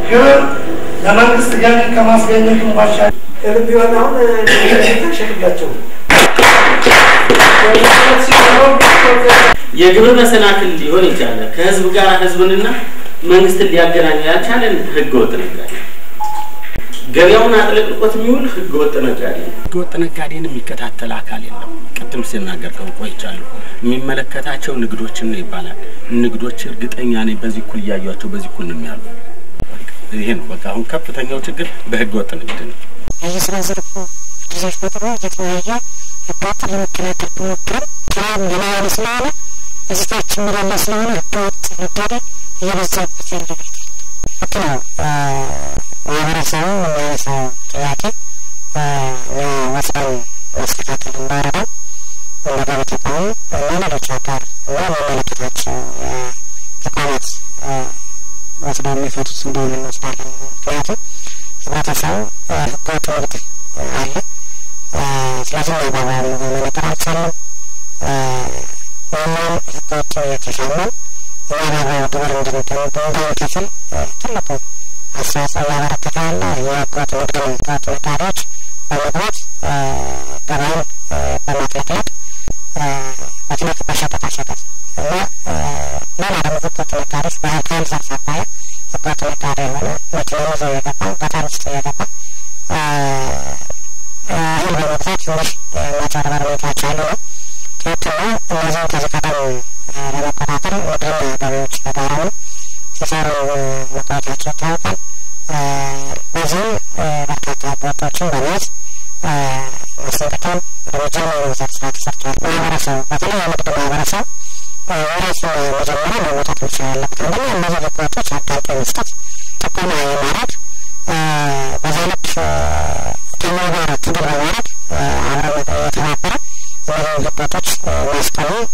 ግብር ለመንግስት ገቢ ከማስገኘቱን ባሻገር ከልብ ቢሆን አሁን ሸክላቸው የግብር መሰናክል ሊሆን የቻለ ከህዝብ ጋር ህዝብንና መንግስትን ሊያገናኝ ያልቻለን ህገወጥ ነጋዴ ገበያውን አጥለቅልቆት የሚውል ህገወጥ ነጋዴ ነው። ህገወጥ ነጋዴን የሚከታተል አካል የለም። ቅድም ሲናገር ቆይቻለሁ። የሚመለከታቸው ንግዶችን ነው ይባላል። ንግዶች እርግጠኛ ነኝ በዚህ እኩል እያዩቸው በዚህ እኩል ነው የሚያሉ። ይሄ ነው በቃ አሁን ከፍተኛው ችግር በህገወጥ ንግድ ነው። የስራ ዘርፉ ጊዜዎች ቁጥሩ እየተለያየ ህገወጥ ለመከላከል ቢሞክርም ስራም የማያለ ስለሆነ እዚታች የሚላላ ስለሆነ ህገወጥ ነጋዴ እየበዛበት ያለ ሁኔታ ልክ ነው። ማህበረሰቡ የሚያነሳው ጥያቄ ወስደን ማስተካከል እንዳረገው እንደ ገቢ ተቋሙ እና ሌሎች አጋር እና የሚመለከታቸው ተቋማት ወስደው የሚፈቱት እንደሆነ እንወስዳለን። ምክንያቱም ህብረተሰቡ ህገወጥ ንግድ አለ። ስለዚህ ማባቢያ የሆነ ነገር አልቻለም። እኛም ህገወጥ የተሻለን የማባቢያ ግብር እንድንከፍል ትልቁ አስተዋጽኦ እያበረከተ ያለ የህገወጥ ንግድ ነው። ህገወጥ ነጋዴዎች በመግባት ገበያን በማጥለቅለቅ በተለይ በሸቀጣሸቀጥ እና ሌላ ደግሞ ህገወጥ ነጋዴዎች በህጋዊ ዘርፍ አባያ ህገወጥ ነጋዴ የሆነ መኪና ይዞ እየገባ ገጠር ውስጥ እየገባ እህል በመግዛት ትንሽ ማጭበርበር ሁኔታዎች አሉ ነው። ሁለተኛ እነዚህም ከዚህ ቀደም ለመቆጣጠር ንግድና ገቢዎች በጋራ ነው ሲሰሩ መቆየታቸው ይታወቃል። በዚህም በርካታ ህገወጦችን በመያዝ ማስጠንቀቂያም እርምጃ የመውሰድ ስራ ተሰርቷል። ማህበረሰቡ በተለይ የንግድ ማህበረሰብ የራሱን መጀመሪያ መወጣት መቻል አለበት። አንደኛ እነዚህ ህገወጦች አጋልጦ መስጠት፣ ጥቆማ የማድረግ በዛ ልክ ከኛ ጋር ትግል በማድረግ አብረን የተባበረ እነዚህ ህገወጦች ማስቆሙ